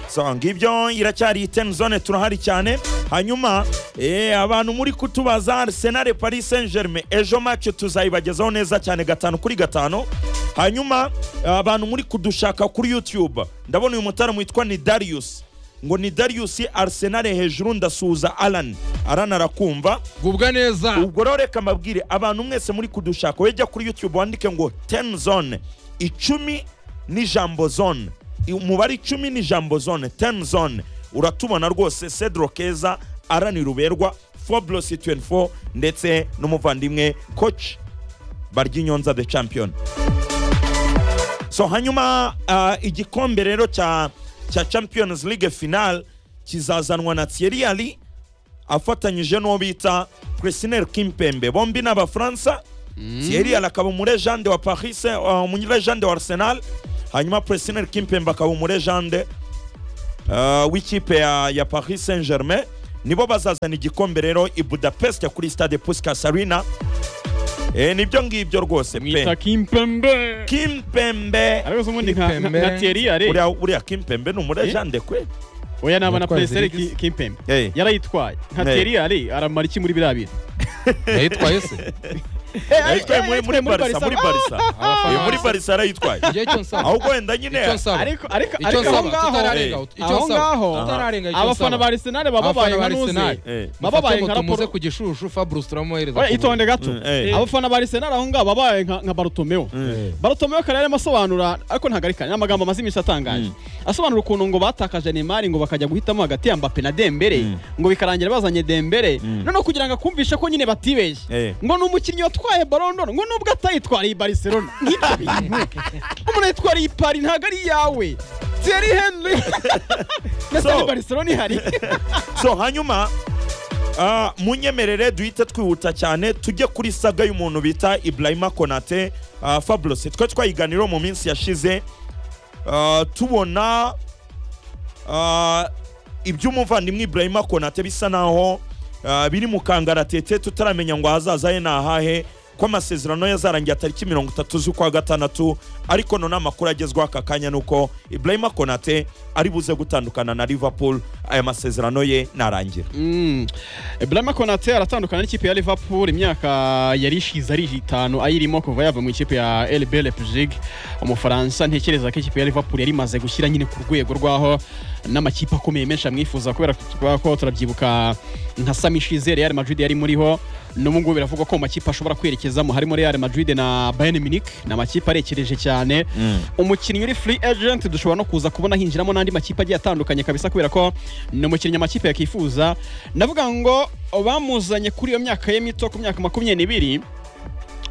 so ngibyo iracyari ten zone turahari cyane hanyuma eh, abantu muri kutubaza Arsenal Paris Saint Germain ejo match tuzayibagezaho neza cyane gatanu kuri gatanu hanyuma abantu muri kudushaka kuri YouTube ndabona uyu mutaramu witwa ni Darius ngo ni Darius Arsenal hejuru ndasuhuza Alan Alan arakumva gubwa neza ubwo rero reka mbabwire abantu mwese muri kudushaka wejya kuri youtube wandike ngo ten zone icumi n'ijambo zone umubare icumi n'ijambo zone ten zone uratubona rwose cedro keza aranira uberwa foblos 24 ndetse n'umuvandimwe coach baryinyonza the champion so hanyuma uh, igikombe rero cya cya champions league final kizazanwa na thierry ali afatanyije n'uwo bita Christine Kimpembe bombi ni abafaransa Thierry Ala akaba umurejande wa Paris eh, uh, umurejande wa Arsenal hanyuma Christine Kimpembe akaba umurejande uh, w'ikipe ya, ya Paris Saint Germain nibo bazazana igikombe rero i Budapest kuri Stade Puskas Arena Eh, nibyo ngibyo rwose mwita pe kimpembe Kimpembe ariko se ubundi nka- nka Kimpembe. nka Thierry are uriya uriya Kimpembe ni umurejande kwe oya naba na Umutwazi Plaisir w'igize. Ki- kimpembe Eh. yarayitwaye nka Eh. Thierry are aramara iki muri biriya bintu yayitwaye se yayitwaye muri muri Barca muri Barca Eh, muri abafana Barca arayitwaye igihe cyo nsaba ahubwo wenda nyine icyo nsaba ariko ariko icyo ariko aho nsaba ngaho tutararenga icyo aho nsaba ngaho tutararenga icyo abafana nsaba ba Arsenal baba Abafana babaye ba nka Arsenal. nuze Eh. baba babaye nka nka tumuze raporo ku gishushu Fabrice turamuhereza oya ku buntu. itonde gato Mm, eh. abafana ba Arsenal aho ngaho babaye nka nka Bartomeu Mm. Bartomeu kare yarimo asobanura ariko ntabwo ari kare ni amagambo amaze iminsi atangaje asobanura ukuntu ngo batakaje Neymar ngo bakajya guhitamo hagati ya Mbappe na Dembele Mm. ngo bikarangira bazanye Dembele Mm. noneho kugira ngo akumvishe ko nyine batibeshye Eh. ngo ni umukinnyi watwaye Ballon d'Or ngo nubwo atayitwariye Barcelona nk'ibyo bintu umuntu yitwariye i Paris ntabwo ari iyawe Thierry Henry ndetse So- na Barcelona ihari so hanyuma ah, munyemerere duhite twihuta cyane tujye kuri saga y'umuntu bita ibrahima konate ah, fabulous twe twayiganiraho mu minsi yashize ah, tubona ah, iby'umuvandimwe ibrahima konate bisa naho ah, biri mu kangaratete tutaramenya ngo ahazaza he ni ahahe ko amasezerano yazarangiye tariki mirongo itatu z'ukwa gatandatu ariko none amakuru agezweho aka kanya ni uko ibrahima konate ari buze gutandukana na liverpool aya masezerano ye narangira Mm. Blama Konate aratandukana n'ikipe ya Liverpool imyaka yari ishize ari itanu ayirimo kuva yava mu ikipe ya RB Leipzig umufaransa ntekereza ko ikipe ya Liverpool yari imaze gushyira nyine ku rwego rwaho n'amakipe akomeye menshi amwifuza kubera ko- ko turabyibuka nka Sami Shize Real Madrid yari muriho n'ubu ngubu biravugwa ko mu makipe ashobora kwerekezamo harimo Real Madrid na Bayern Munich ni amakipe arekereje cyane umukinnyi uri free agent dushobora no kuza kubona hinjiramo n'andi makipe agiye atandukanye kabisa kubera ko ni umukinnyi amakipe yakifuza ndavuga ngo bamuzanye kuri iyo myaka ye mito ku myaka makumyabiri n'ibiri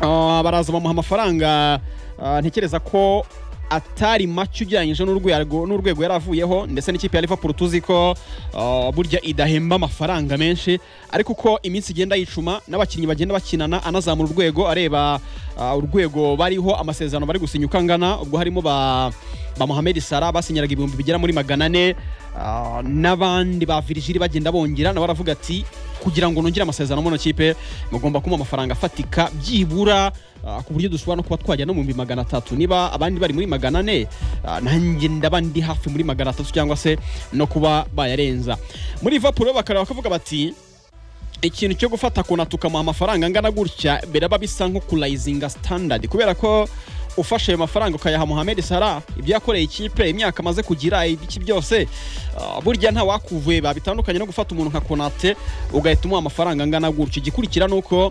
Ah, baraza bamuha amafaranga ah, ntekereza ko atari make ugereranyije n'urwego n'urwego yari avuyeho ndetse n'ikipe ya Liverpool tuzi ko ah, burya idahemba amafaranga menshi ariko uko iminsi igenda yicuma n'abakinnyi bagenda bakinana anazamura urwego areba ah, urwego bariho amasezerano bari gusinya uko angana ubwo harimo ba ba Mohamed Salah basinyiraga ibihumbi bigera muri magana ane ah, n'abandi ba Virgil bagenda bongera nabo baravuga ati kugira ngo nongere amasezerano mu kipe mugomba kumuha amafaranga afatika byibura ah, ku buryo dushobora no kuba twajya no mu bihumbi magana atatu niba abandi bari muri magana ane ah, nanjye ndaba ndi hafi muri magana atatu cyangwa se no kuba bayarenza muri Liverpool bakareba bakavuga bati ikintu cyo gufata kona tukamuha amafaranga angana gutya biraba bisa nko kurayizinga standard kubera ko ufashe ayo mafaranga ukayaha Mohamed Salah ibyo yakoreye ikipe imyaka amaze kugira ibiki byose ah, burya nta wakuvuye babitandukanye no gufata umuntu nka Konate ugahita umuha amafaranga angana gutya igikurikira ni uko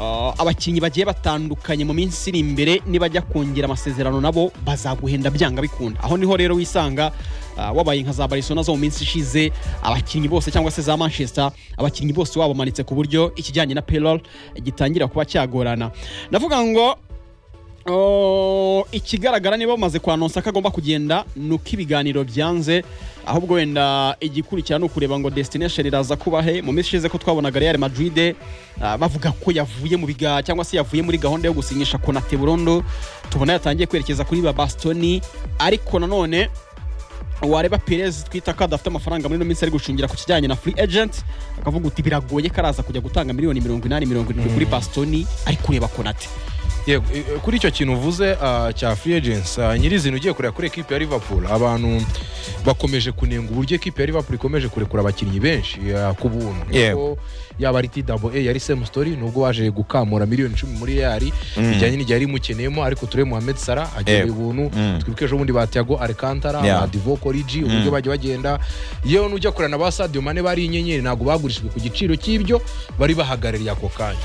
ah, abakinnyi bagiye batandukanye mu minsi iri imbere nibajya kongera amasezerano nabo bazaguhenda byanga bikunda aho niho rero wisanga ah, wabaye nka za Barcelona zo mu minsi ishize abakinnyi bose cyangwa se za Manchester abakinnyi bose babamanitse ku buryo ikijyanye na payroll gitangira kuba cyagorana ndavuga ngo Oh, ikigaragara niba bamaze kwanonsa ko agomba kugenda ni uko ibiganiro byanze ahubwo wenda igikurikira ni ukureba ngo destination iraza kuba he mu minsi ishize ko twabonaga Real Madrid ah, bavuga ko yavuye mu biga cyangwa se yavuye muri gahunda yo gusinyisha Konate burundu tubona yatangiye kwerekeza kuri ba Bastoni ariko nanone wareba Perez twita ko adafite amafaranga muri ino minsi ari gucungira ku kijyanye na free agent akavuga uti biragoye ko araza kujya gutanga miliyoni mirongo inani mirongo irindwi kuri Bastoni ari kureba Konate yego eh, kuri icyo kintu uvuze ah, cya free agents ah, nyirizina ugiye kureba kuri ekipe ya liverpool abantu bakomeje kunenga uburyo ekipe ya liverpool ikomeje kurekura abakinnyi benshi ah, ku buntu Yego. Kuko yaba ari tdabo yari semustori nubwo waje gukamura miliyoni icumi muri reali bijyanye n'igihe yari imukeneyemo ariko turebe mohamed sara agewe Yego. ubuntu Mm. twibuke ejo bundi ba tiago arekantara Yeah. ba divoko rigi uburyo bajya bagenda yewe n'ujya kurana ba sadio mane bari inyenyeri ntabwo bagurishijwe ku giciro cy'ibyo bari bahagarariye ako kanya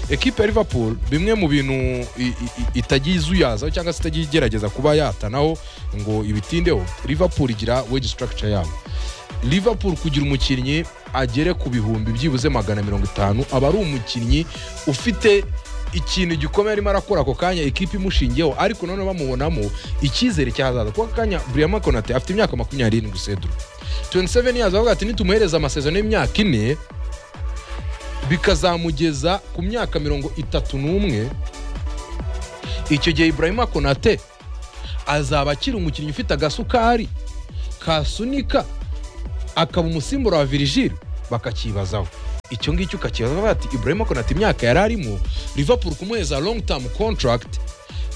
ekipe ya liverpool bimwe mu bintu i- i- i- itagiye izuyazaho cyangwa se itagiye igerageza kuba yatanaho ngo ibitindeho liverpool igira wage structure yabo liverpool kugira umukinnyi agere ku bihumbi byibuze magana mirongo itanu aba ari umukinnyi ufite ikintu gikomeye arimo arakora ako kanya ikipe imushingiyeho ariko noneho bamubonamo icyizere cy'ahazaza kuko aka kanya buriyama konate afite imyaka makumyabiri n'irindwi seduru 27 yazo bavuga ati nitumuhereza amasezerano y'imyaka ine bikazamugeza ku myaka mirongo itatu n'umwe icyo gihe ibrahima konate azaba akiri umukinnyi ufite agasukari kasunika akaba umusimbura wa virigile bakakibazaho icyo ngicyo ukakibaza bavuga ati ibrahima konate imyaka yari arimo liverpool kumuheza long term contract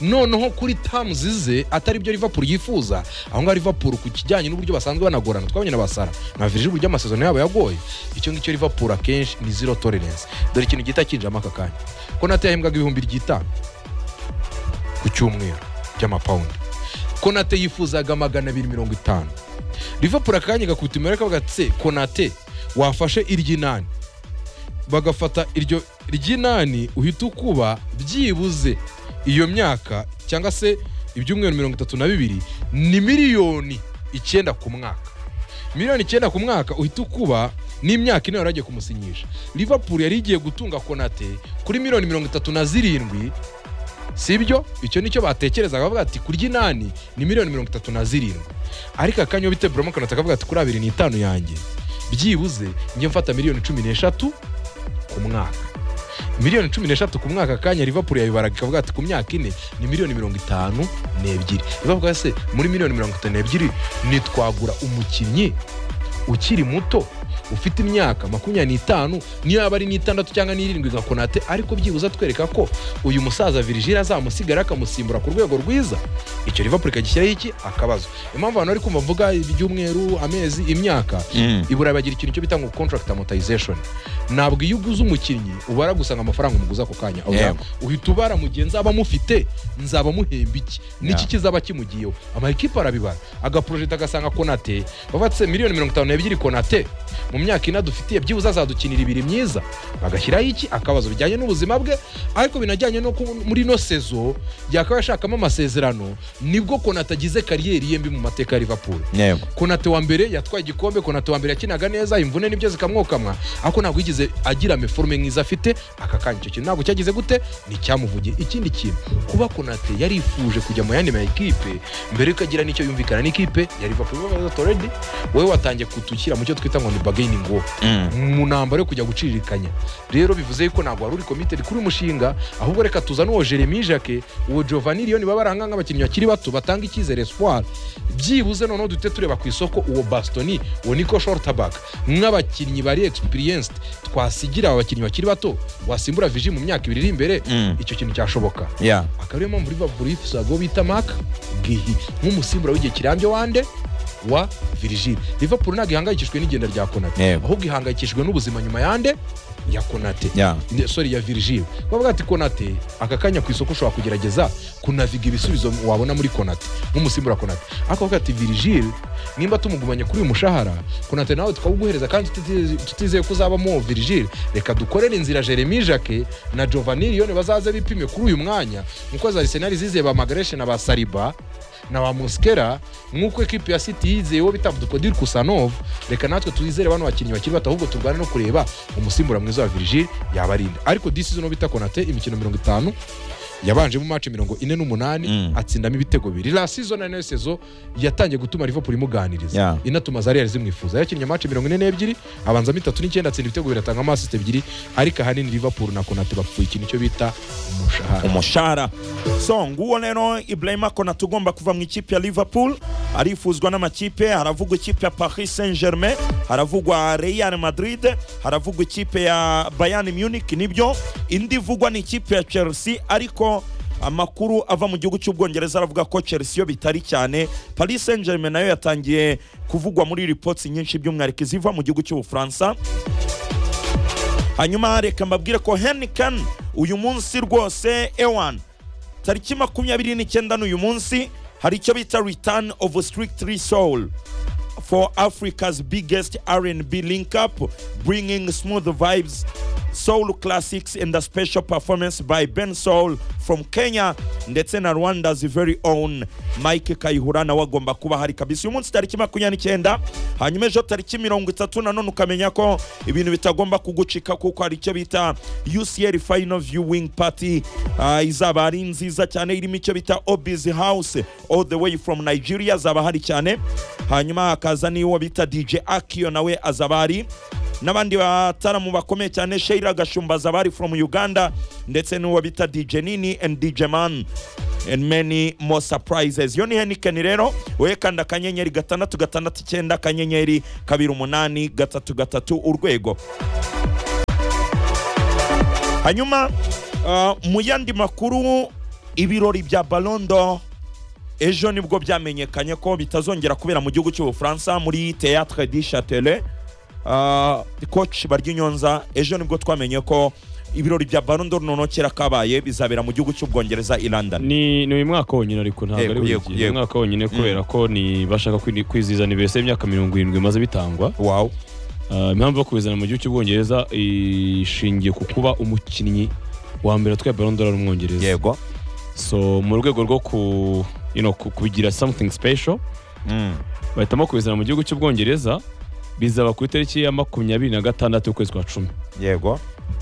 noneho kuri tamuzi ze atari byo liverpool yifuza aho ngaho liverpool ku kijyanye n'uburyo basanzwe banagorana twabonye na basara na virigile uburyo amasezerano yabo yagoye icyo ngicyo liverpool akenshi ni zero tolerance dore ikintu gihita kinjiramo aka kanya konate yahembwaga ibihumbi by'itanu ku cyumweru by'amapawundi konate yifuzaga magana abiri mirongo itanu liverpool akanya gakubita imibare kavuga ati se konate wafashe iry'inani bagafata iryo ry'inani uhita ukuba byibuze iyo myaka cyangwa se ibyumweru mirongo itatu na bibiri ni miliyoni icyenda ku mwaka miliyoni icyenda ku mwaka uhita ukuba n'imyaka ine yaragiye kumusinyisha liverpool yari igiye gutunga konate kuri miliyoni mirongo itatu na zirindwi sibyo icyo nicyo batekerezaga bavuga ati kurya inani ni miliyoni mirongo itatu na zirindwi ariko akanya bite buramo konate akavuga ati kuri abiri n'itanu yanjye byibuze njye mfata miliyoni cumi n'eshatu ku mwaka miliyoni cumi n'eshatu ku mwaka akanya liverpool yayibaraga ikavuga ati ku myaka ine ni miliyoni mirongo itanu n'ebyiri ibavuga se muri miliyoni mirongo itanu n'ebyiri nitwagura umukinnyi ukiri muto ufite imyaka makumyabiri n'itanu niyo yaba ari n'itandatu cyangwa n'irindwi nka konate ariko byibuze atwereka ko uyu musaza virigile azamusigara akamusimbura ku rwego rwiza icyo liverpool ikagishyiraho iki akabazo impamvu abantu bari kumva mvuga ibyumweru amezi imyaka Mm. iburayi bagira ikintu cyo bita ngo contract amortization ntabwo iyo uguze umukinnyi ubara gusa ngo amafaranga umuguze ako kanya ahubwo Yego. uhita ubara mu gihe nzaba mufite nzaba muhemba iki niki Yeah. kizaba kimugiyeho amakipe arabibara agaporojeta agasanga konate bavuga ati "Se, miliyoni mirongo itanu n'ebyiri konate mu myaka ine dufitiye byibuze azadukinira ibiri myiza bagashyiraho iki akabazo bijyanye n'ubuzima bwe ariko binajyanye no ku- muri ino sezo yakaba yashakamo amasezerano nibwo konate agize kariyeri yembi mu mateka ya liverpool yego konate wa mbere yatwaye igikombe konate wa mbere yakinaga neza imvune nibyo zikamwokamwa ariko ntabwo yigeze agira meforume nk'izo afite aka kanya icyo kintu ntabwo cyagize gute ni icyamuvugiye ikindi kintu kuba konate yarifuje kujya mu yandi ma ekipe mbere yuko agira n'icyo yumvikana n'ikipe ya liverpool bavuga ati already wowe watangiye kutushyira mu cyo twita ngo ni bargaining war Mm. mu ntambaro yo kujya guciririkanya rero bivuze yuko ntabwo wari uri committed kuri uyu mushinga ahubwo reka tuzane uwo jeremy jake uwo giovanni leon baba baranga nk'abakinnyi bakiri bato batanga icyizere espoir byibuze noneho duhite tureba ku isoko uwo bastoni uwo nico shortabak nk'abakinnyi bari experienced twasigira aba bakinnyi bakiri bato wasimbura viji mu myaka ibiri iri imbere Mm. icyo kintu cyashoboka Yeah. akaba ariyo mpamvu liverpool yifuzaga uwo bita mark gihi nk'umusimbura w'igihe kirambye wande wa virigile liverpool ntabwo ihangayikishijwe n'igenda rya konate Yego. ahubwo ihangayikishijwe n'ubuzima nyuma yande ya konate Yeah. Ne- sorry ya virigile bavuga ati konate aka kanya ku isoko ushobora kugerageza kunaviga ibisubizo wabona muri konate nk'umusimbura konate ariko bavuga ati virigile nimba tumugumanye kuri uyu mushahara konate nawe tukawuguhereza kandi tutize- tutizeye ko uzabamo uwo virigile reka dukorere inzira jeremy jake na giovanni leone bazaze bipime kuri uyu mwanya nk'uko za arisenali zizeye ba magareshe na ba sariba na wa muskera nk'uko ekipi ya siti yizeye uwo bita dukodiri kusanov reka natwe twizere bano bakinnyi bakiri bato ahubwo turwane no kureba umusimbura mwiza wa virigile yabarinda ariko disizo no bita konate imikino mirongo itanu yabanjemo mace mirongo ine n'umunani Mm. atsindamo ibitego bibiri la season ari nayo sezo yatangiye gutuma liverpool imuganiriza Yeah. inatuma za real zimwifuza yakinnye mace mirongo ine n'ebyiri abanzamo itatu n'icyenda atsinda ibitego bibiri atanga amasisite ebyiri ariko ahanini liverpool na konate bapfuye ikintu icyo bita umushahara umushahara so nguwo rero ibrahima konate ugomba kuva mu ikipe ya liverpool arifuzwa n'amakipe haravugwa ikipe ya paris saint germain haravugwa real madrid haravugwa ikipe ya bayern munich nibyo indi ivugwa ni ikipe ya chelsea ariko amakuru ava mu gihugu cy'ubwongereza aravuga ko chelsea yo bitari cyane paris saint germain nayo yatangiye kuvugwa muri reports nyinshi by'umwihariko iziva mu gihugu cy'ubufaransa hanyuma reka mbabwire ko henrikan uyu munsi rwose ewan tariki makumyabiri n'icyenda n'uyu munsi hari icyo bita return of strictly soul for africa's biggest r&b link up bringing smooth vibes soul classics and a special performance by ben soul from kenya ndetse na rwanda's very own mike kayihura nawe agomba kuba hari kabisa uyu munsi tariki makumyabiri n'icyenda hanyuma ejo tariki mirongo itatu nanone ukamenya ko ibintu bitagomba kugucika kuko hari icyo bita ucl final viewing party Ah, izaba ari nziza cyane irimo icyo bita obis house all the way from nigeria azaba hari cyane hanyuma hakaza n'uwo bita dj akiyo nawe azaba ari n'abandi bataramu bakomeye cyane sheira gashumba azaba ari from uganda ndetse n'uwo bita dj nini and dj man and many more surprises yo ni henikeni rero wowe kanda akanyenyeri gatandatu gatandatu icyenda akanyenyeri kabiri umunani gatatu gatatu urwego hanyuma ah, mu yandi makuru ibirori bya balondo ejo nibwo byamenyekanye ko bitazongera kubera mu gihugu cy'ubufaransa muri théâtre du châtelet Ah, coach baryinyonza ejo nibwo twamenye ko ibirori bya balondo runonokera kabaye bizabera mu gihugu cy'ubwongereza i london ni ni uyu mwaka wonyine ariko ntabwo Yego, ari buri yego, gihe ni yego. umwaka wonyine kubera ko ni bashaka kwi- kwizihiza aniveriseri y'imyaka mirongo irindwi imaze bitangwa wow Ah, impamvu yo kubizana mu gihugu cy'ubwongereza ishingiye ku kuba umukinnyi wa mbere atwaye barondora ari umwongereza yego so mu rwego rwo ku you know, ku- kugira something special Mm. bahitamo kubizana mu gihugu cy'ubwongereza bizaba ku itariki ya makumyabiri na gatandatu y'ukwezi kwa cumi yego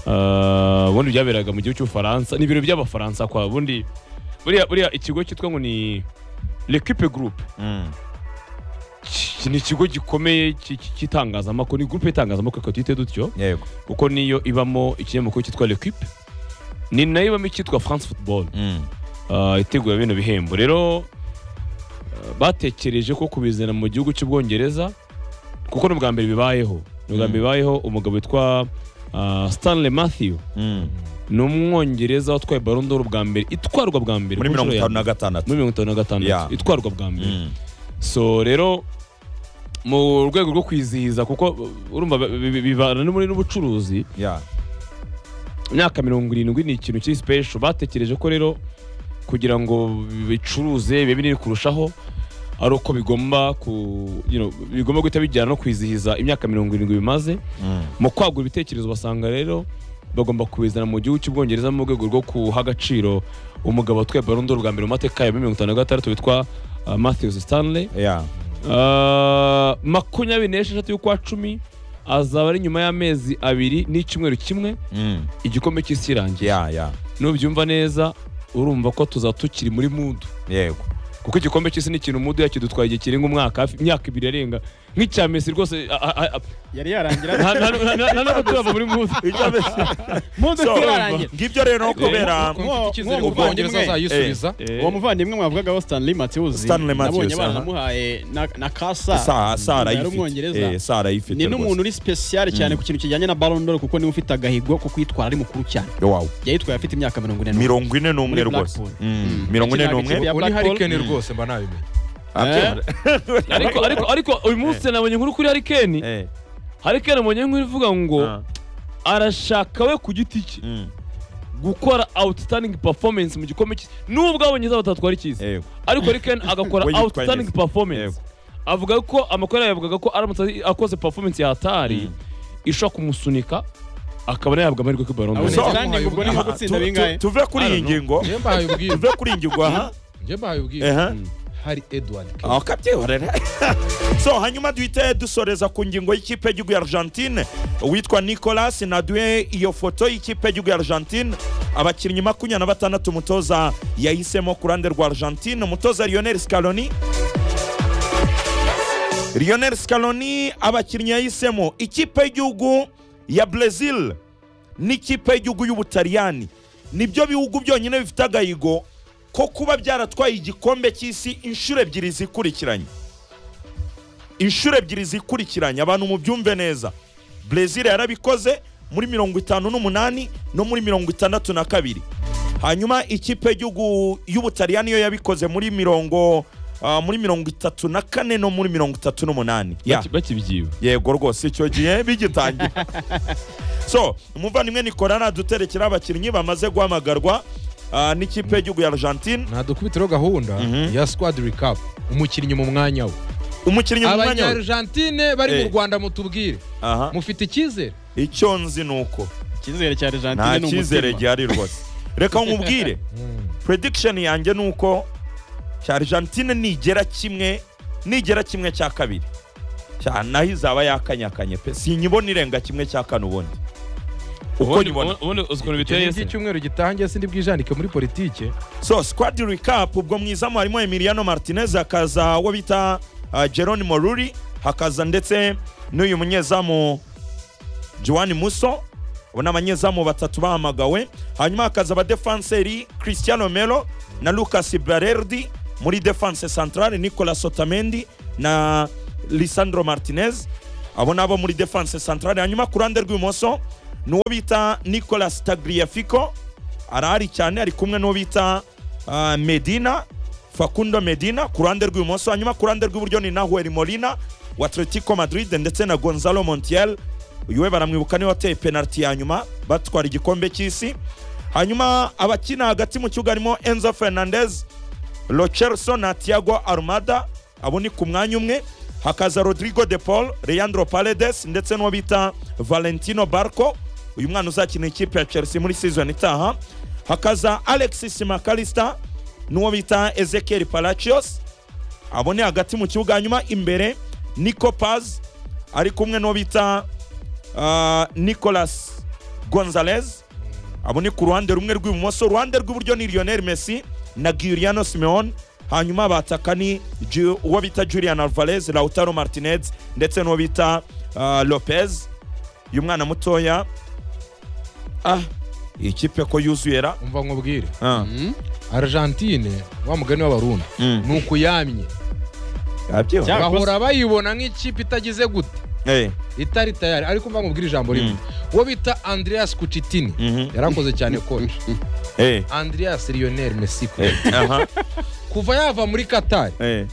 Ah, ubundi byaberaga mu gihugu cy'ubufaransa ni ibiro by'abafaransa kwa bundi buriya buriya ikigo cyitwa ngo ni l'equipe group Mm. Ki- ni ikigo gikomeye ki- ki- cy'itangazamakuru ni groupe y'itangazamakuru reka tuyite dutyo yego kuko niyo ibamo ikinyamakuru cyitwa l'equipe ni nayo ibamo icyitwa france football Mm. Ah, itegura bino bihembo rero ah, batekereje ko kubizana mu gihugu cy'ubwongereza kuko ni ubwa mbere bibayeho ni ubwa Mm. mbere bibayeho umugabo witwa ah, stanley matthew Mm. ni umwongereza watwaye barondoro bwa mbere itwarwa bwa mbere muri ku mirongo nshuro ya itanu na mbere. gatandatu muri mirongo itanu na Yeah. gatandatu itwarwa bwa mbere Mm. so rero mu rwego rwo kwizihiza kuko uh, urumva bi- bi- bi- bibana no muri n'ubucuruzi Yeah. imyaka mirongo irindwi ni ikintu kiri special batekereje ko rero kugira ngo bicuruze bibe binini kurushaho ari uko bigomba ku you know, bigomba guhita bijyana no kwizihiza imyaka mirongo irindwi bimaze Mm. mu kwagura ibitekerezo basanga rero bagomba kubizana mu gihugu cy'ubwongereza mu rwego rwo guha agaciro umugabo watwaye barondo bwa mbere mu mateka ya mirongo itanu na gatandatu witwa uh, matthews stanley Yeah. Uh, makumyabiri n'esheshatu y'ukwa cumi azaba ari nyuma y'amezi abiri n'icyumweru kimwe Mm. igikombe cy'isi kirangiye Yeah, yeah. nubyumva neza urumva ko tuzaba tukiri muri mudu yego kuko igikombe cy'isi ni ikintu mudu yakidutwaye igihe kirenga umwaka hafi imyaka ibiri arenga nk'icya mesi rwose a- a- a- yari yarangira nta- nta- nta- nta- nta nubwo turava muri mudu mudu So, turarangira ngibyo rero kubera mfite Mwo- icyizere ko mwo- ubwongereza mwo- azayisubiza Eh, uwo muvandimwe mwavugagaho stanley matthews Stanley Matthews, nabonye abana aha. namuhaye na, na kasa Sa- Sara Yari ayifite umwongereza. Eh, Sara ayifite ni n'umuntu rwose. uri special cyane ku kintu kijyanye na Ballon d'Or kuko niwe ufite agahigo ko kwitwara ari mukuru cyane Wow. yayitwaye afite imyaka mirongo ine n'umwe. mirongo ine n'umwe Muri rwose Mm. Blackpool. Mm. mirongo ine Yakinaga ikipe n'umwe ya uri Black Ball. harikeni rwose mba nabimenye Ah, ariko ariko ariko uyu munsi nabonye inkuru kuri harikeni Eh, harikeni nabonye inkuru ivuga ngo ah, arashaka we ku giti cye mm, gukora outstanding performance mu gikombe cy'isi nubwo abongereza batatwara ikizi yego, ariko Harry Kane agakora We yitwaye outstanding neza. performance avuga ko amakuru yayo yavugaga ko aramutse akoze performance ya hatari Mm. ishobora kumusunika akaba nayahabwa amahirwe kuri Ballon d'Or. So- Abongereza kandi ubwo ni nko Aha, gutsinda tu- bingahe tu- tuve kuri I iyi don't know. ngingo njye mbahaye ubwiru tuve kuri iyi ngingo aha njye mbahaye ubwiru ehe hari edward aho kabyihorera so hanyuma duhite dusoreza ku ngingo y'ikipe y'igihugu ya argentine uwitwa nicolas naduye iyo foto y'ikipe y'igihugu ya argentine abakinnyi makumyabiri na batandatu umutoza yahisemo ku ruhande rwa argentine umutoza lionel scaloni lionel scaloni abakinnyi yahisemo ikipe y'igihugu ya brezil n'ikipe y'igihugu y'ubutaliyani nibyo bihugu byonyine bifite agahigo ko kuba byaratwaye igikombe cy'isi inshuro ebyiri zikurikiranye inshuro ebyiri zikurikiranye abantu mubyumve neza brezil yarabikoze muri mirongo itanu n'umunani no muri mirongo itandatu na kabiri hanyuma ikipe y'igihugu y'ubutaliyani yo yabikoze muri mirongo ah, muri mirongo itatu na kane no muri mirongo itatu n'umunani Ya. Baki- bakibyiba yego rwose icyo gihe bigitangira so umuvandimwe nikora naduterekera abakinnyi bamaze guhamagarwa ah, n'ikipe y'igihugu ya argentine ntadukubitireho gahunda Mhm. ya squad recap umukinnyi mu mwanya we umukinnyi mu mwanya we abanyargentine bari mu Eh. rwanda mutubwire Aha. mufite icyizere icyo nzi ni uko icyizere cya nta Argentine ni cyizere umutima gihari rwose reka nkubwire prediction yanjye ni uko cya argentine nigera kimwe nigera kimwe cya kabiri cya naho izaba yakanyakanye pe sinyibona irenga kimwe cya kane ubundi uko ubundi nyibona ubundi uzi ukuntu biteye iki se cyumweru gitangiye sindi bwijandike muri politike so squad recap ubwo mu izamu harimo Emiliano Martinez hakaza uwo bita uh, Geronimo Ruri hakaza ndetse n'uyu munyezamu Joan Musso abo ni abanyezamu batatu bahamagawe hanyuma hakaza abadefanseri Cristiano Melo na Lucas Barerdi muri defense centrale Nicolas Otamendi na Lisandro Martinez abo nabo muri defense centrale hanyuma ku ruhande rw'ibumoso ni uwo bita Nicolas Tagliafico arahari cyane ari kumwe n'uwo bita ah, Medina Facundo Medina ku ruhande rw'ibumoso hanyuma ku ruhande rw'iburyo ni Nahuel Molina wa Atletico Madrid ndetse na Gonzalo Montiel uyu we baramwibuka niwe wateye penalty ya nyuma batwara igikombe cy'isi hanyuma abakina hagati mu kibuga harimo Enzo Fernandez Lochelso na Thiago Armada abo ni ku mwanya umwe hakaza Rodrigo de Paul Leandro Paredes ndetse n'uwo bita Valentino Barco uyu mwana uzakina ikipe ya Chelsea muri season itaha hakaza Alexis McAllister n'uwo bita Ezekiel Palacios abo ni hagati mu kibuga hanyuma imbere Nico Paz ari kumwe n'uwo bita ah, Nicolas Gonzalez abo ni ku ruhande rumwe rw'ibumoso uruhande rw'iburyo ni Lionel Messi na Giuliano Simeone hanyuma bataka ni Ju- uwo bita Julian Alvarez Lautaro Martinez ndetse n'uwo bita ah, Lopez uyu mwana mutoya ah iyi kipe ko yuzuye ra umva nkubwire ah. Mm. argentine wa mugani w'abarundi mm. ni ukuyamye Yabyo? Cyangwa- bahora bayibona nk'ikipe itagize gute Eh, itari tayari ariko mva nkubwire ijambo rimwe uwo bita andreas kucitini mhm, yarakoze cyane koci eh, andreas lionel messi coach. eh, aha, kuva yava muri katari eh,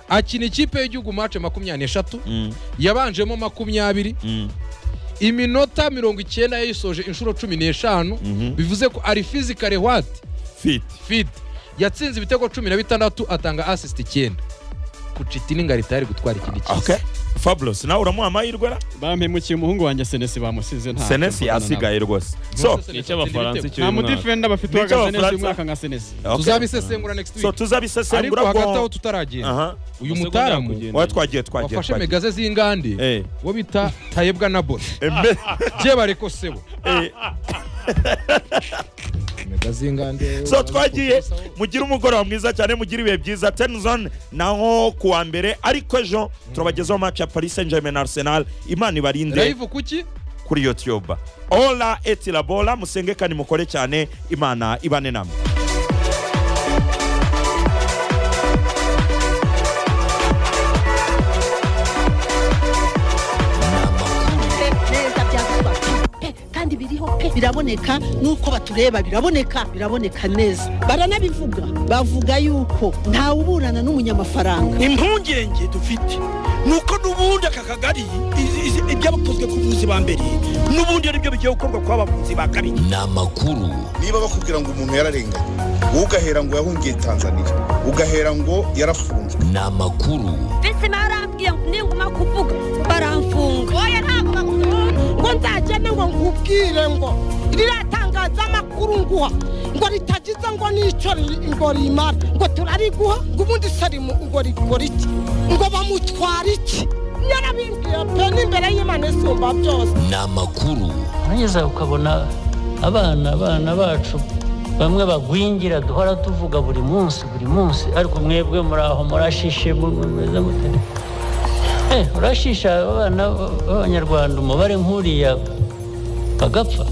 akina ikipe y'igihugu mace makumyabiri n'eshatu mm, yabanjemo makumyabiri mm, iminota mirongo icyenda yayisoje inshuro cumi n'eshanu mhm. bivuze ko ari fizikare wati Fit. fiti yatsinze ibitego cumi na bitandatu atanga asisiti icyenda kucitini ngo aritari gutwara ikindi Okay. kiza Fabulous nawe uramuha amahirwe ra bampemukiye umuhungu wanjye senesi bamusize nta senesi yasigaye rwose so Moses ni Senesi atsinda icy'abafaransa ibitego. icyo nta uyu mwaka. mudifenda bafite Ni uwaga senesi icy'abafaransa. uyu mwaka nka senesi okay. tuzabisesengura next so week ariko tuzabisesengura hagati aho bwo tutaragenda aha uyu Amasegonda mutaramugeni yakugenda. oya twagiye twagiye wafashe twagiye megaze z'ingande eh wo bita tayebwa na bona embe bye bareko sebo eh mega z'ingande so twagiye mugire umugoroba mwiza cyane mugire ibihe byiza tenzon naho ku wa mbere ariko ejo turabagezaho match ya paris saint germain arsenal imana ibarinde live kuki kuri youtube ola etilabola musenge kandi mukore cyane imana ibane namwe pe neza byavuba pe kandi biriho pe biraboneka n'uko batureba biraboneka biraboneka neza baranabivuga bavuga yuko ntawuburana n'umunyamafaranga impungenge dufite nuko n'ubundi aka kagari izi- izi- ibyakozwe ku buvuzi ba mbere n'ubundi ari byo bigiye gukorwa kwa bavuzi ba kabiri niba bakubwira ngo umuntu yararenganye wowe ugahera ngo yahungiye tanzania ugahera ngo yarafunzwe mbese barambwiye ngo ninguma kuvuga baramfunga oya ntabwo bakunda ngo nzagende ngo nkubwire ngo riratangazamakuru nguha ngo ritagize ngo n'icyo riri- ngo rimara ngo turariguha ngo ubundi sarimu ngo rikora iki ngo bamutwara iki nyarabimbwiye pe n'imbere y'imana isumba byose neza ukabona abana abana bacu bamwe bagwingira duhora tuvuga buri munsi buri munsi ariko mwebwe muri aho murashishe mu- mu- mumeze mute Eh, urashisha abana b'abanyarwanda umubare nk'uriya bagapfa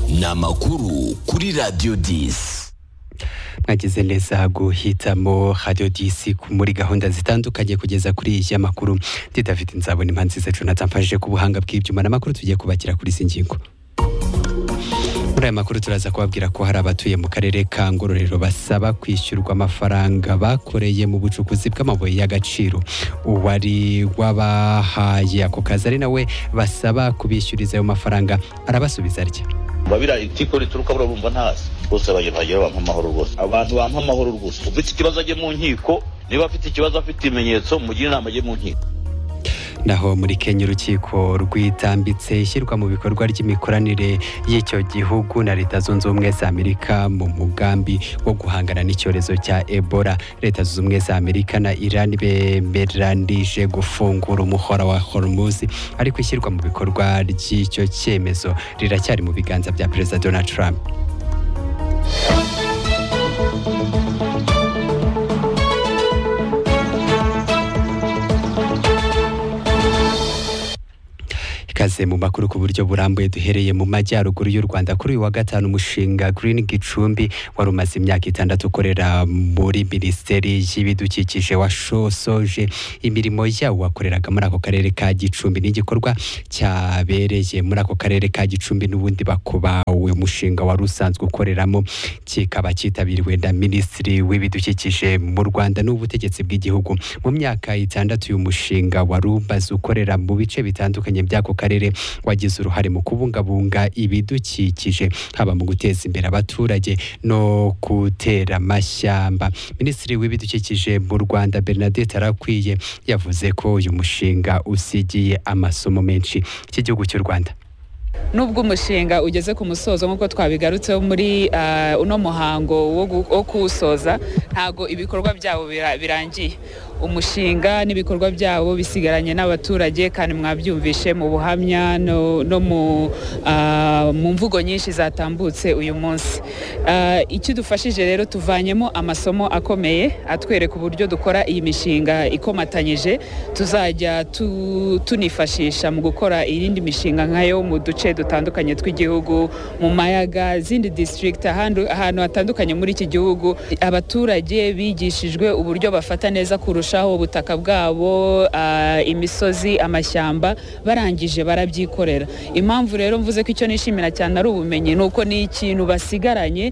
mwagize neza guhitamo radiyo disi muri gahunda zitandukanye kugeza kuri iyi makuru ndi david nzabona impanzi zacu natsamfashije ku buhanga bw'ibyuma n'amakuru tugiye kubakira kuri izi ngingo muri aya makuru turaza kubabwira ko hari abatuye mu karere ka ngororero basaba kwishyurwa amafaranga bakoreye mu bucukuzi bw'amabuye y'agaciro uwari wabahaye ako kazi ari nawe basaba kubishyuriza ayo mafaranga arabasubiza atya biba biraye itiko rituruka buriya urumva ntazi bose bagerageje bampa amahoro rwose abantu bampa amahoro rwose ufite ikibazo ajye mu nkiko niba afite ikibazo afite ibimenyetso mugire inama ajye mu nkiko naho muri kenya urukiko rwitambitse ishyirwa mu bikorwa ry'imikoranire y'icyo gihugu na leta zunze ubumwe za amerika mu mugambi wo guhangana n'icyorezo cya ebola leta zunze ubumwe za amerika na iran bemeranije gufungura umuhora wa hormuz ariko ishyirwa mu bikorwa ry'icyo cyemezo riracyari mu biganza bya perezida donald trump ikaze mu makuru ku buryo burambuye duhereye mu majyaruguru y'u Rwanda kuri uyu wa gatanu umushinga Green Gicumbi wari umaze imyaka itandatu ukorera muri Minisiteri y'Ibidukikije washosoje imirimo yawo wakoreraga muri ako karere ka Gicumbi n'igikorwa cyabereye muri ako karere ka Gicumbi n'ubundi bakubawe umushinga wari usanzwe ukoreramo kikaba cyitabiriwe na Minisitiri w'Ibidukikije mu Rwanda n'ubutegetsi bw'igihugu mu myaka itandatu uyu mushinga wari umaze ukorera mu bice bitandukanye by'ako karere wagize uruhare mu kubungabunga ibidukikije haba mu guteza imbere abaturage no gutera amashyamba minisitiri w'ibidukikije mu rwanda bernadette arakwiye yavuze ko uyu mushinga usigiye amasomo menshi iki gihugu cy'u rwanda nubwo umushinga ugeze ku musozo nk'uko twabigarutseho muri ah, uno muhango wo gu- wo kuwusoza ntago ibikorwa byabo bira- birangiye umushinga n'ibikorwa byabo bisigaranye n'abaturage kandi mwabyumvishe mu buhamya no, no mu, ah, mu mvugo nyinshi zatambutse uyu munsi Ah, icyo dufashije rero tuvanyemo amasomo akomeye atwereka uburyo dukora iyi mishinga ikomatanyije tuzajya tu- tunifashisha mu gukora iyindi mishinga nkayo mu duce dutandukanye tw'igihugu mu mayaga zindi district ahandi- ahantu hatandukanye muri iki gihugu abaturage bigishijwe uburyo bafata neza kurushaho ubutaka bwabo ah, imisozi amashyamba barangije barabyikorera impamvu rero mvuze ko icyo nishimira cyane ari ubumenyi ni uko ni ikintu basigaranye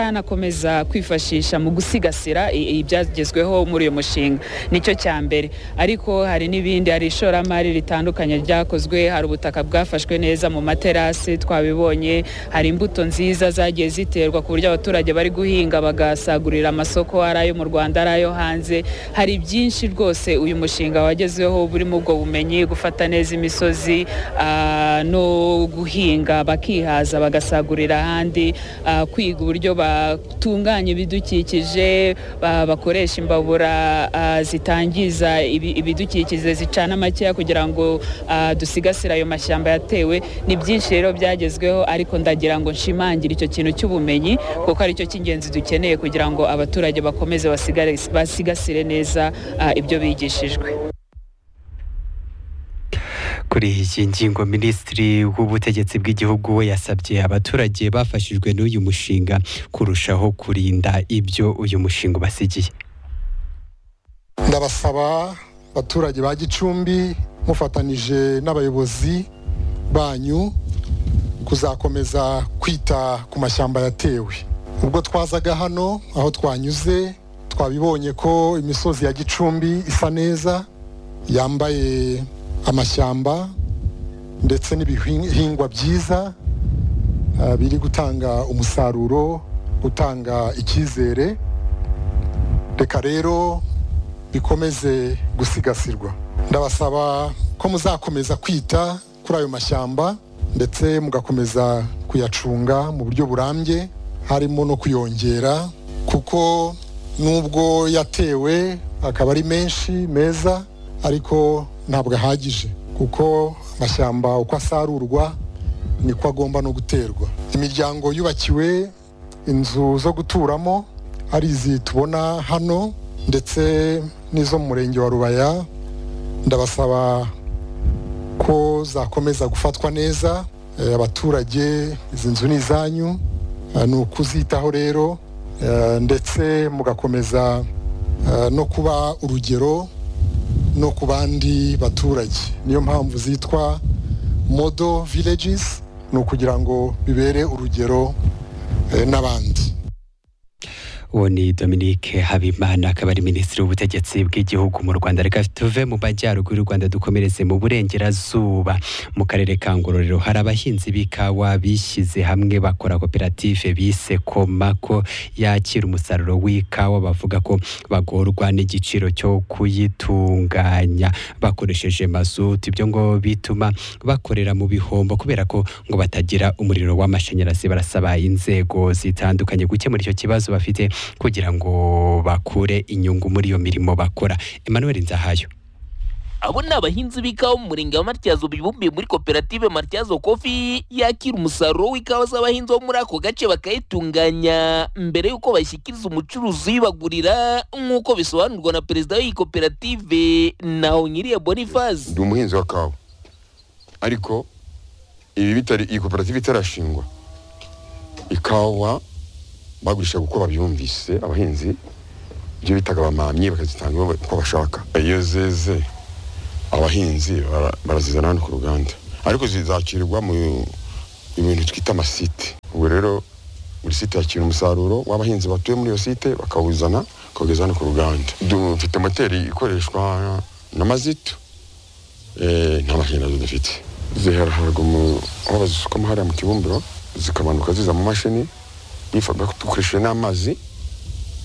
bazanakomeza kwifashisha mu gusigasira i- ibyagezweho muri uyu mushinga nicyo cya mbere ariko hari n'ibindi hari ishoramari ritandukanye ryakozwe hari ubutaka bwafashwe neza mu materasi twabibonye hari imbuto nziza zagiye ziterwa ku buryo abaturage bari guhinga bagasagurira amasoko ari ayo mu Rwanda ari ayo hanze hari byinshi rwose uyu mushinga wagezeho burimo ubwo bumenyi gufata neza imisozi ah, no guhinga bakihaza bagasagurira ahandi ah, kwiga uburyo batunganya ibidukikije ba- bakoresha imbabura ah, zitangiza ibi- ibidukikije zicana makeya kugira ngo ah, dusigasire ayo mashyamba yatewe ni byinshi rero byagezweho ariko ndagira ngo nshimangire icyo kintu cy'ubumenyi kuko aricyo cy'ingenzi dukeneye kugira ngo abaturage bakomeze basigare- basigasire neza ah, ibyo bigishijwe kuri iyi ngingo minisitiri w'ubutegetsi bw'igihugu we yasabye abaturage bafashijwe n'uyu mushinga kurushaho kurinda ibyo uyu mushinga ubasigiye ndabasaba abaturage ba gicumbi mufatanije n'abayobozi banyu kuzakomeza kwita ku mashyamba yatewe ubwo twazaga hano aho twanyuze twabibonye ko imisozi ya gicumbi isa neza yambaye amashyamba ndetse n'ibihingwa byiza ah, biri gutanga umusaruro utanga icyizere reka rero bikomeze gusigasirwa ndabasaba ko muzakomeza kwita kuri ayo mashyamba ndetse mugakomeza kuyacunga mu buryo burambye harimo no kuyongera kuko nubwo yatewe akaba ari menshi meza ariko ntabwo ahagije kuko amashyamba uko asarurwa niko agomba no guterwa imiryango yubakiwe inzu zo guturamo ari izi tubona hano ndetse n'izo mu murenge wa rubaya ndabasaba ko zakomeza gufatwa neza Eh, abaturage izi nzu ni izanyu Eh, ni ukuzitaho rero eh, ndetse mugakomeza eh, no kuba urugero no ku bandi baturage niyo mpamvu zitwa modo villages ni ukugira ngo bibere urugero eh, n'abandi uwo ni dominique habimana akaba ari minisitiri w'ubutegetsi bw'igihugu mu rwanda reka tuve mu majyaruguru y'u rwanda dukomereze mu burengerazuba mu karere ka ngororero hari abahinzi b'ikawa bishyize hamwe bakora koperative bise komako yakira umusaruro w'ikawa bavuga ko bagorwa n'igiciro cyo kuyitunganya bakoresheje mazutu ibyo ngo bituma bakorera mu bihombo kubera ko ngo batagira umuriro w'amashanyarazi barasaba inzego zitandukanye gukemura icyo kibazo bafite kugira ngo bakure inyungu muri iyo mirimo bakora Emmanuel Nzahayo abo ni abahinzi b'ikawa mu murenge wa matyazo bibumbiye muri koperative matyazo kofi yakira umusaruro w'ikawa z'abahinzi bo muri ako gace bakayitunganya mbere y'uko bashyikiriza umucuruzi uyibagurira nk'uko bisobanurwa na perezida w'iyi koperative naho nyiriye boniface ndi umuhinzi wa kawa ariko ibi bitari iyi koperative itarashingwa ikawa bagurishaga uko babyumvise abahinzi ibyo bitaga bamamye bakazitanga iwabo uko bashaka iyo zeze abahinzi bara- barazizana hano ku ruganda ariko zizakirwa mu mu bintu twita amasite ubwo rero buri site yakira umusaruro w'abahinzi batuye muri iyo site bakawuzana bakawugeza hano ku ruganda dufite moteri ikoreshwa na mazitu Eh, nta mashanyarazi dufite zihera haruguru mu- aho bazisukamo hariya mu kibumbiro zikamanuka ziza mu mashini nifa dukoresheje n'amazi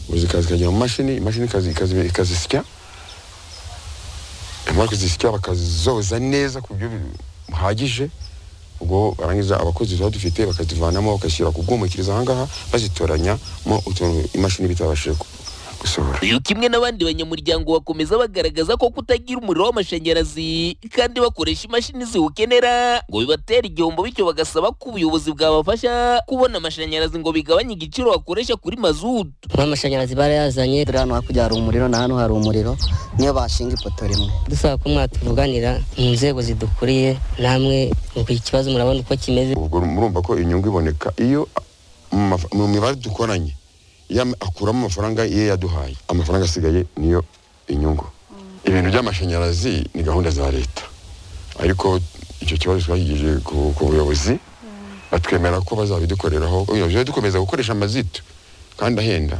ubu zikaza zikajya mu mashini imashini ikazi- ikazi- ikazisya imara kuzisya bakazoza neza ku buryo buhagije ubwo barangiza abakozi tuba dufite bakazivanamo bagashyira ku bwumukiriza ahangaha bazitoranyamo utuntu imashini bitabashije ku- gusohora uyu kimwe n'abandi banyamuryango bakomeza bagaragaza ko kutagira umuriro w'amashanyarazi kandi bakoresha imashini ziwukenera ngo bibatera igihombo bityo bagasaba ko ubuyobozi bwabafasha kubona amashanyarazi ngo bigabanye igiciro bakoresha kuri mazutu amashanyarazi barayazanye dore hano hakurya hari umuriro na hano hari umuriro niyo bashinga ipoto rimwe dusaba ko mwatuvuganira mu nzego zidukuriye namwe nuko iki kibazo murabona uko kimeze ubwo murumva ko inyungu iboneka iyo mu maf- mu mibare dukoranye iyo am- akuramo amafaranga ye yaduhaye amafaranga asigaye niyo inyungu ibintu by'amashanyarazi ni gahunda za leta ariko icyo kibazo twagijeje ku ku buyobozi batwemera ko bazabidukoreraho iyo dukomeza gukoresha amazitu kandi ahenda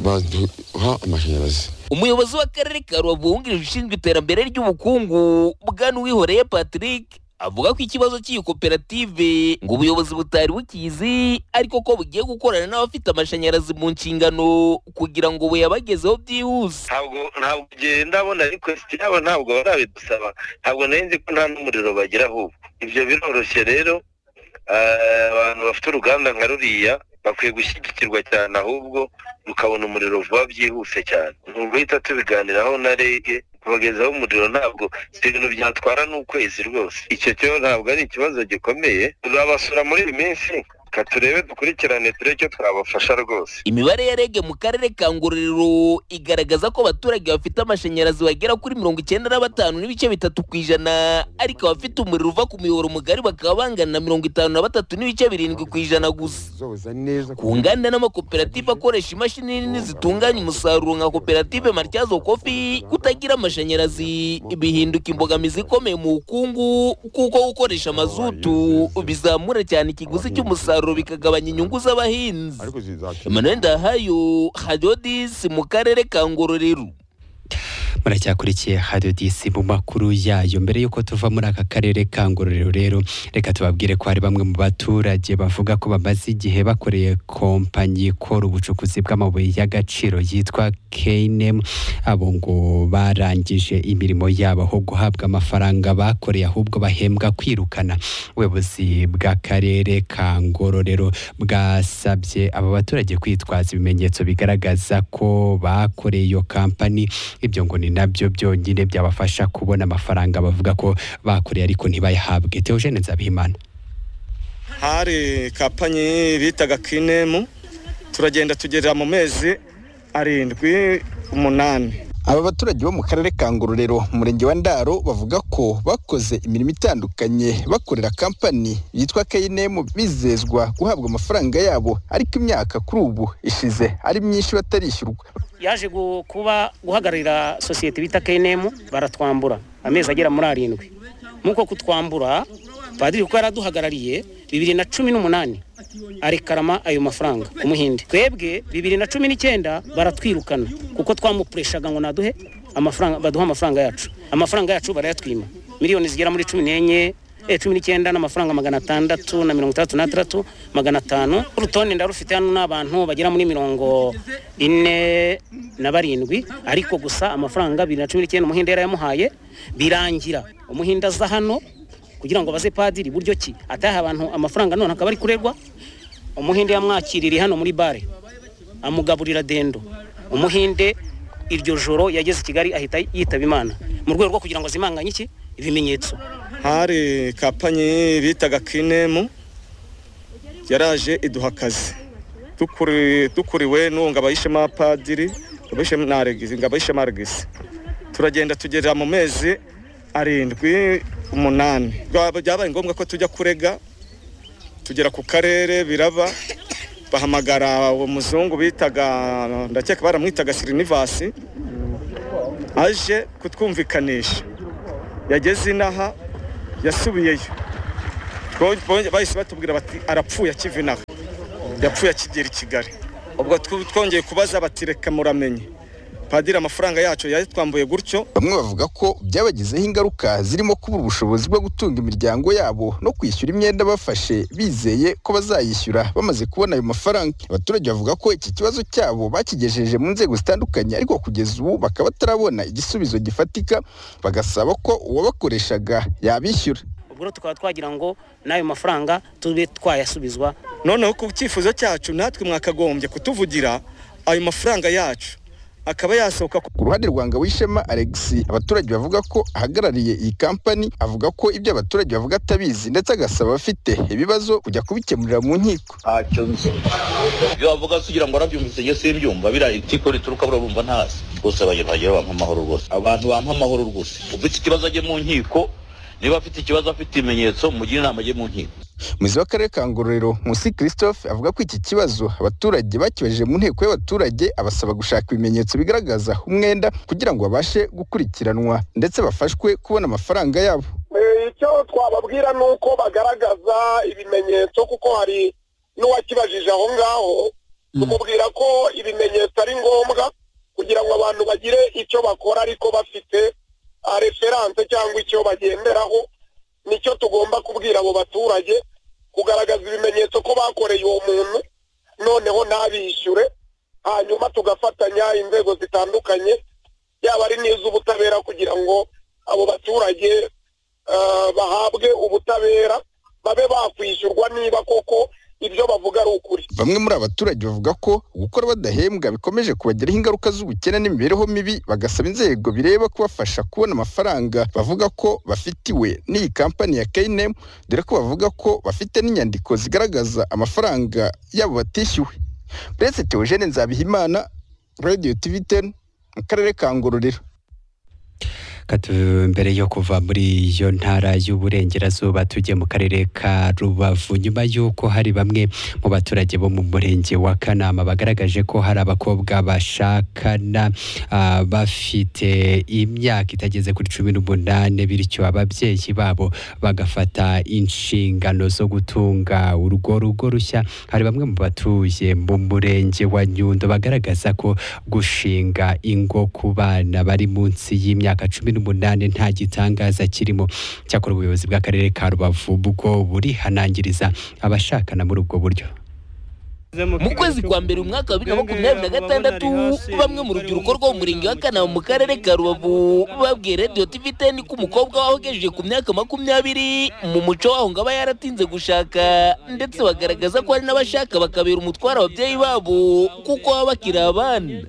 baduha amashanyarazi umuyobozi w'akarere ka rubavu wungirije ushinzwe iterambere ry'ubukungu bwana uwihoreye patrick avuga ko ikibazo cy'iyi koperative ngo ubuyobozi butari bukizi ariko ko bugiye gukorana n'abafite amashanyarazi mu nshingano kugira ngo buyabagezeho byihuse ntabwo ntabwo igihe ndabona request yabo ntabwo barabidusaba ntabwo nari nzi ko nta n'umuriro bagira ahubwo ibyo biroroshye rero eh, abantu bafite uruganda nka ruriya bakwiye gushyigikirwa cyane ahubwo rukabona umuriro vuba byihuse cyane ni uguhita tubiganiraho na reg kubagezaho umuriro ntabwo si ibintu byatwara n'ukwezi rwose icyo cyo ntabwo ari ikibazo gikomeye tuzabasura muri iyi minsi ka turebe dukurikirane turebe icyo twabafasha rwose imibare ya rege mu karere ka ngororero igaragaza ko abaturage bafite amashanyarazi bagera kuri mirongo icyenda na batanu n'ibice bitatu ku ijana ariko abafite umuriro uva ku miyoboro mugari bakaba bangana na mirongo itanu na batatu n'ibice birindwi ku ijana gusa zoza neza ku nganda n'amakoperative akoresha imashini nini zitunganya umusaruro nka koperative matyazo kofi kutagira amashanyarazi bihinduka imbogamizi ikomeye mu bukungu kuko gukoresha mazutu bizamura cyane ikiguzi cy'umusaruro bikagabanya inyungu z'abahinzi emmanuel ndahayo hadodisi mu karere ka ngororero muracyakurikiye hadiyo disi mu makuru yayo mbere y'uko tuva muri aka karere ka ngororero rero reka tubabwire ko hari bamwe mu baturage bavuga ko bamaze igihe bakoreye kompanyi ikora ubucukuzi bw'amabuye y'agaciro yitwa keyinemu abo ngo barangije imirimo yabo aho guhabwa amafaranga bakoreye ahubwo bahembwa kwirukana ubuyobozi bw'akarere ka ngororero bwasabye aba baturage kwitwaza ibimenyetso bigaragaza ko bakoreye iyo kampani ibyo ngo ni nabyo byonyine byabafasha kubona amafaranga bavuga ko bakoreye ariko ntibayahabwe teogene nzabihimana hari kapanyi bitaga kinemu turagenda tugerera mu mezi arindwi umunani aba baturage bo mu karere ka ngororero umurenge wa ndaro bavuga ko bakoze imirimo itandukanye bakorera kampani yitwa kayinemu bizezwa guhabwa amafaranga yabo ariko imyaka kuri ubu ishize ari myinshi batarishyurwa yaje gu- kuba guhagararira sosiyete bita KNM baratwambura amezi agera muri arindwi nk'uko kutwambura padiri kuko yaraduhagarariye bibiri na cumi n'umunani arekarama ayo mafaranga ku muhinde twebwe bibiri na cumi n'icyenda baratwirukana kuko twamupureshaga ngo naduhe amafaranga baduhe amafaranga yacu amafaranga yacu barayatwima miliyoni zigera muri cumi n'enye eh, cumi n'icyenda n'amafaranga magana atandatu na mirongo itandatu n'atandatu magana atanu urutonde ndarufite hano n'abantu bagera muri mirongo ine na barindwi ariko gusa amafaranga bibiri na cumi n'icyenda umuhinde yarayamuhaye birangira umuhinde aza hano kugira ngo baze padiri buryo ki ataha abantu amafaranga none akaba ari kurerwa umuhinde yamwakiririye hano muri bare amugaburira dendo umuhinde iryo joro yageze i kigali ahita yitaba imana mu rwego rwo kugira ngo azimanganye iki ibimenyetso hari kapanyi bitaga kinemu yaraje iduha akazi Dukuri- dukuriwe n'uwo ngabayishema padiri ngabayishema na aregisi ngabayishema aregisi turagenda tugerera mu mezi arindwi umunani Byaba- byabaye ngombwa ko tujya kurega tugera ku karere biraba bahamagara uwo muzungu bitaga ndakeka baramwitaga sirinivasi aje kutwumvikanisha yageze inaha yasubiyeyo Bo- bo- bahise batubwira bati arapfuye akiva inaha yapfuye akigera i kigali ubwo tw- twongeye kubaza bati reka muramenye padiri amafaranga yacu yayatwambuye gutyo Bamwe bavuga ko byabagizeho ingaruka zirimo kubura ubushobozi bwo gutunga imiryango yabo no kwishyura imyenda bafashe bizeye ko bazayishyura bamaze kubona ayo mafaranga. Abaturage bavuga ko iki kibazo cyabo bakigejeje mu nzego zitandukanye ariko kugeza ubu bakaba batarabona igisubizo gifatika bagasaba ko uwabakoreshaga yabishyura. ubwo rero tukaba twagira ngo n'ayo mafaranga tube twayasubizwa noneho ku cyifuzo cyacu natwe mwakagombye kutuvugira ayo mafaranga yacu akaba yasohoka ku Ku ruhande rwa Ngabishema Alexis abaturage bavuga ko ahagarariye iyi kampani avuga ko ibyo abaturage bavuga atabizi ndetse agasaba abafite ibibazo kujya kubikemurira mu nkiko. ntacyo nzi ibyo bavuga kugira ngo warabyumvise njye simbyumva biriya itiko rituruka burabumva ntasi rwose bagera bagera bampa amahoro rwose abantu bampa amahoro rwose ufite ikibazo ajye mu nkiko niba afite ikibazo afite ibimenyetso mugire inama ajye mu nkiko umuyobozi w'akarere ka ngororero musi christophe avuga ko iki kibazo abaturage bakibaje mu nteko y'abaturage abasaba gushaka ibimenyetso bigaragaza umwenda kugira ngo babashe gukurikiranwa ndetse bafashwe kubona amafaranga yabo Eh, icyo twababwira ni uko bagaragaza ibimenyetso kuko hari n'uwakibajije aho ngaho tumubwira ko ibimenyetso ari ngombwa kugira ngo abantu bagire icyo bakora ariko bafite ah, referanse cyangwa icyo bagenderaho nicyo tugomba kubwira abo baturage kugaragaza ibimenyetso ko bakoreye uwo muntu noneho ntabishyure hanyuma tugafatanya inzego zitandukanye yaba ari n'iz'ubutabera kugira ngo abo baturage eh, bahabwe ubutabera babe bakwishyurwa niba koko ibyo bavuga ari ukuri bamwe muri aba baturage bavuga ko gukora badahembwa bikomeje kubagiraho ingaruka z'ubukene n'imibereho mibi bagasaba inzego bireba kubafasha kubona amafaranga bavuga ko bafitiwe n'iyi kampani ya keyinem dore ko bavuga ko bafite n'inyandiko zigaragaza amafaranga yabo batishyuwe uretse teogene nzabihimana radiyo tivi teni mu karere ka ngororero Katu- mbere yo kuva muri iyo ntara y'uburengerazuba tujye mu karere ka rubavu nyuma y'uko hari bamwe mu baturage bo mu murenge wa kanama bagaragaje ko hari abakobwa bashakana ah, bafite imyaka itageze kuri cumi n'umunani bityo ababyeyi babo bagafata inshingano zo gutunga urwo rugo rushya hari bamwe mu batuye mu murenge wa nyundo bagaragaza ko gushinga ingo ku bana bari munsi y'imyaka cumi n'umunani nta gitangaza kirimo cyakora ubuyobozi bw'akarere ka rubavu bwo burihanangiriza abashakana muri ubwo buryo mu kwezi kwa mbere umwaka wa bibiri na makumyabiri na gatandatu bamwe mu rubyiruko rwo mu murenge wa kanama mu karere ka rubavu babwiye radiyo tivi teni ko umukobwa waho ugejeje ku myaka makumyabiri mu muco waho ngo aba yaratinze gushaka ndetse bagaragaza ko hari n'abashaka bakabera umutwaro ababyeyi babo kuko baba bakiri abana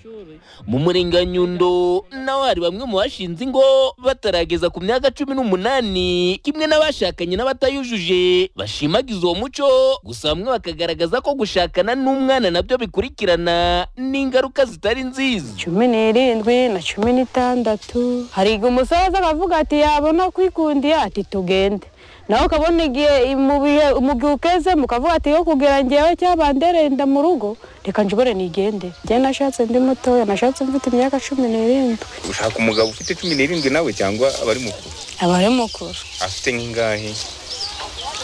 mu murenge wa nyundo naho hari bamwe mu bashinze ingo batarageza ku myaka cumi n'umunani kimwe n'abashakanye n'abatayujuje bashimagiza uwo muco gusa bamwe bakagaragaza ko gushakana n'umwana nabyo bikurikirana n'ingaruka zitari nziza cumi n'irindwi na cumi n'itandatu hariga umusoza akavuga ati yabona kwikundiye ati tugende nawe ukabona igihe mu bihe mu gihe ukeze mukavuga ati yo kugira ngewe cyaba nderenda mu rugo reka njobore nigende njye nashatse ndi mutoya nashatse mfite imyaka cumi n'irindwi ushaka umugabo ufite cumi n'irindwi nawe cyangwa abari mukuru aba ari mukuru afite nk'ingahe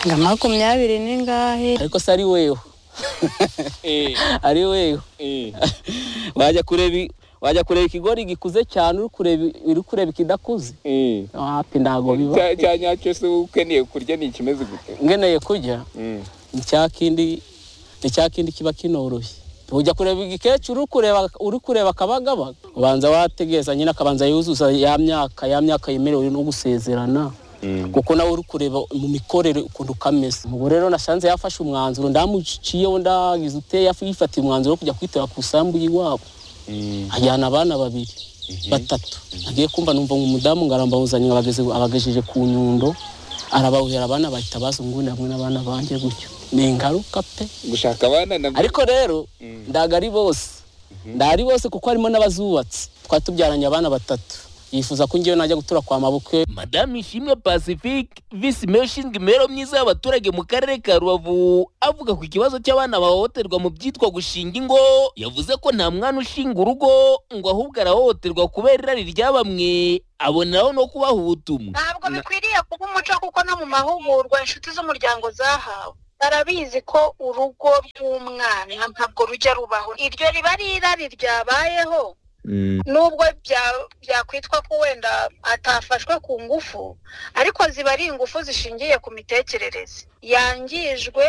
nka makumyabiri n'ingahe ariko se ari wewe ari wewe wajya kureba i- wajya kureba ikigori gikuze cyane uri kureba uri kureba ikidakuze hapi ntabwo biba cya cya nyacyo se ukeneye kurya ni ikimeze gute ngeneye kurya ni cya kindi ni cya kindi kiba kinoroshye ujya kureba igikecuru uri kureba uri kureba akabagaba ubanza wategereza nyine akabanza yuzuza ya myaka ya myaka yemerewe no gusezerana kuko nawe uri kureba mu mikorere ukuntu kameze ubu rero nashanze yafashe umwanzuro ndamuciyeho ndagize uteye yafi- yifatiye umwanzuro wo kujya kwitera ku isambu y'iwabo ajyana abana babiri batatu agiye kumva numva ngo umudamu ngo arambawuzanye ngo abageze- abagejeje ku nyundo arabawuhera abana bahita bazungurira hamwe n'abana banjye gutyo ni ingaruka pe gushaka abana nabwo ariko rero ndaga ari bose ndari bose kuko harimo n'abazubatse twari tubyaranye abana batatu yifuza ko ngewe najya gutura kwa mabukwe madamu ishimwe pacifique visi meya ushinzwe imibereho myiza y'abaturage mu karere ka rubavu avuga ku kibazo cy'abana bahohoterwa mu byitwa gushinga ingo yavuze ko nta mwana ushinga urugo ngo ahubwo arahohoterwa kubera irari rya bamwe aboneraho no kubaha ubutumwa ntabwo bikwiriye kuba umuco kuko no mu mahugurwa inshuti z'umuryango zahawe barabizi ko urugo rw'umwana ntabwo rujya rubaho iryo riba ari irari ryabayeho nubwo bya- byakwitwa ko wenda atafashwe ku ngufu ariko ziba ari ingufu zishingiye ku mitekerereze yangijwe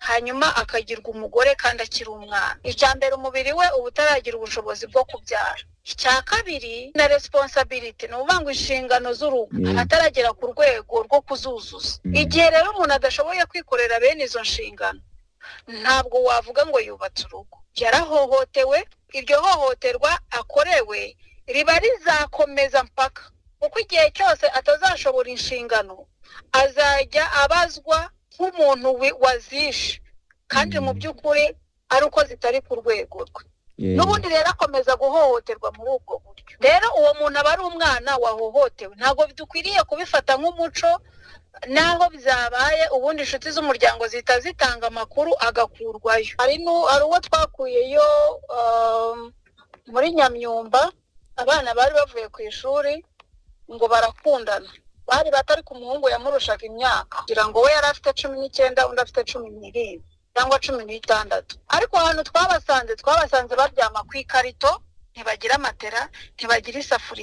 hanyuma akagirwa umugore kandi akiri umwana icya mbere umubiri we uba utaragira ubushobozi bwo kubyara icya kabiri na resiponsabiriti ni ukuvuga ngo inshingano z'urugo Mm. ataragera ku rwego rwo kuzuzuza igihe rero umuntu adashoboye kwikorera bene izo nshingano ntabwo wavuga ngo yubatse urugo yarahohotewe iryo hohoterwa akorewe riba rizakomeza mpaka kuko igihe cyose atazashobora inshingano azajya abazwa nk'umuntu wi- wazishe kandi mu by'ukuri ari uko zitari ku rwego rwe n'ubundi rero akomeza guhohoterwa muri ubwo buryo rero uwo muntu aba ari umwana wahohotewe ntabwo dukwiriye kubifata nk'umuco n'aho byabaye ubundi inshuti z'umuryango zihita zitanga amakuru agakurwayo hari nu- hari uwo twakuyeyo um, muri nyamyumba abana bari bavuye ku ishuri ngo barakundana bari bato ariko umuhungu yamurushaga imyaka kugira ngo we yari afite cumi n'icyenda undi afite cumi n'irindwi cyangwa cumi n'itandatu ariko ahantu twabasanze twabasanze baryama ku ikarito ntibagira matera ntibagira isafuriya